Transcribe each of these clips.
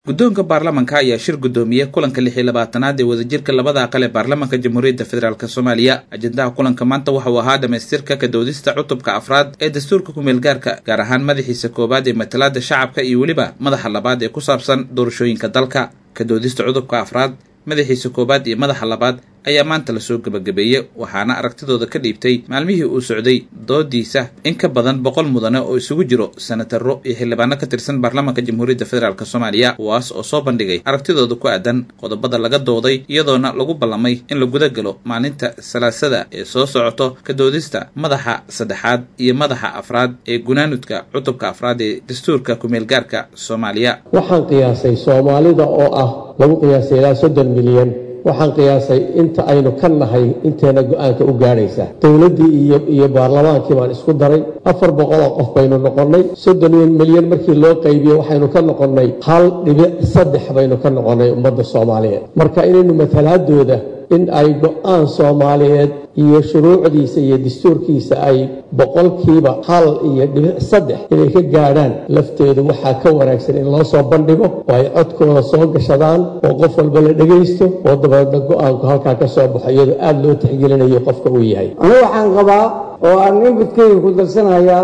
guddoonka baarlamanka ayaa shir guddoomiyey kulanka lix iyo labaatanaad ee wadajirka labada aqal ee baarlamanka jamhuuriyadda federaalk soomaaliya ajendaha kulanka maanta waxa uu ahaa dhamaystirka kadoodista cutubka afraad ee dastuurka kumeelgaarka gaar ahaan madaxiisa koowaad ee matalaada shacabka iyo weliba madaxa labaad ee ku saabsan doorashooyinka dalka kadoodista cutubka afraad madaxiisa koowaad iyo madaxa labaad ayaa maanta lasoo gebagabeeyey waxaana aragtidooda ka dhiibtay maalmihii uu socday doodiisa in ka badan boqol mudane oo isugu jiro senataro iyo xildhibaano ka tirsan baarlamanka jamhuuriyadda federaalk soomaaliya kuwaas oo soo bandhigay aragtidooda ku aadan qodobada laga dooday iyadoona lagu ballamay in la guda galo maalinta salaasada ee soo socoto kadoodista madaxa saddexaad iyo madaxa afraad ee gunaanudka cutubka afraad ee dastuurka kumeelgaarka soomaaliya waxaan qiyaasay soomaalida oo ah lagu qiyaasay ilaa soddon milyan waxaan qiyaasay inta aynu ka nahay inteena go-aanka u gaadhaysa dowladdii iyo iyo baarlamaankii baan isku daray afar boqol oo qof baynu noqonnay soddon milyan markii loo qaybiye waxaynu ka noqonnay hal dhibic saddex baynu ka noqonnay ummadda soomaaliyeed marka inaynu matalaadooda in ay go-aan soomaaliyeed iyo shuruucdiisa iyo dastuurkiisa ay boqolkiiba hal iyo dhibic saddex inay ka gaadhaan lafteedu waxaa ka wanaagsan in loo soo bandhigo oo ay codkooda soo gashadaan oo qof walba la dhegaysto oo dabeedna go-aanku halkaa ka soo baxo iyadoo aada loo tixgelinayo qofka uu yahay anigu waxaan qabaa oo aan inbudkeyga ku darsanayaa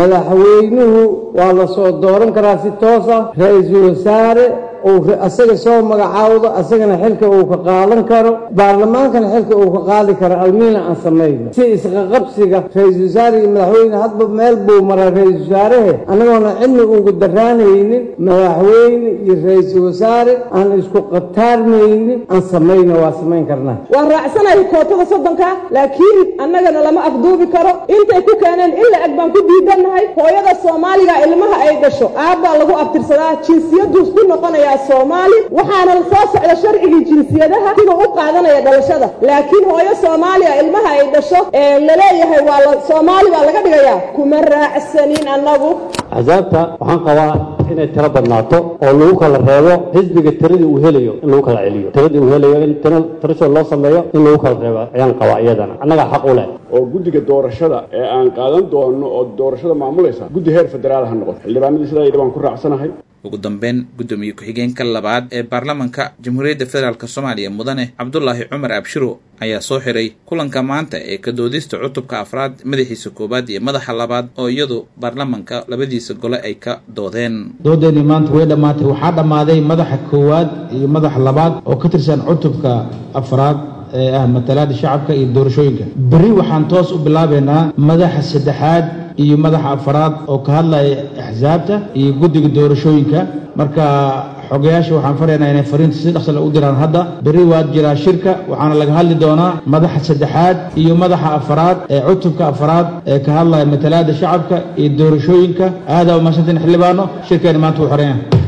madaxweynuhu waa la soo dooran karaa si toosa ra-iisul wasaare uu asaga soo magacaawdo asagana xilka uu ka qaadan karo baarlamaankana xilka uu ka qaadi karo almiina aan samayno si isqaqabsiga ra-iisul wasaare iyo madaxweyne hadba meel buu maraa ra-iisul wasaarehe annagoona cidna ugu daraanaynin madaxweyne iyo ra-iisul wasaare aan isku qataarmaynin aan samayno waa samayn karnaa waan raacsanahay kootada soddonka laakiin annagana lama afduubi karo intay ku keeneen in la eg baan ku diidannahay hooyada soomaaliga ilmaha ay dhasho aabbaa lagu abtirsadaa jinsiyaduu ku noqonaya soomaali waxaana soo socda sharcigii jinsiyadaha siduu u qaadanaya dhalashada laakiin hooyo soomaaliya ilmaha ay dhasho ee laleeyahay waa la soomaali baa laga dhigayaa kuma raacsanin annagu axsaabta waxaan qabaa inay tiro badnaato oo lagu kala reebo xisbiga tiradii uu helayo in lagu kala celiyo tiradii uu helayo in tirashood loo sameeyo in lagu kala reebo ayaan qabaa iyadana annagaa xaq u leh oo guddiga doorashada ee aan qaadan doono oo doorashada maamulaysa guddi heer federaal ha noqoto xildhibaanadii sidaa yidhi baan ku raacsanahay ugu dambeyn guddoomiye ku-xigeenka labaad ee baarlamanka jamhuuriyadda federaalk soomaaliya mudane cabdulaahi cumar abshiro ayaa soo xiray kulanka maanta ee kadoodista cutubka afraad madaxiisa koowaad iyo madaxa labaad oo iyadu baarlamanka labadiisa gole ay ka doodeen doodeennii maanta way dhammaatay waxaa dhammaaday madaxa koowaad iyo madaxa labaad oo ka tirsan cutubka afraad ee ah matalaada shacabka iyo doorashooyinka berri waxaan toos u bilaabaynaa madaxa saddexaad iyo madaxa afaraad oo ka hadlaya axsaabta iyo guddiga doorashooyinka marka xogayaasha waxaan faraynaa inay fariinta si dhaqsale u diraan hadda berri waad jiraa shirka waxaana laga hadli doonaa madaxa saddexaad iyo madaxa afaraad ee cutubka afaraad ee ka hadlaya matalaada shacabka iyo doorashooyinka aadaa umahadsantiin xildhibaano shirkeena maanta wuu xoreeya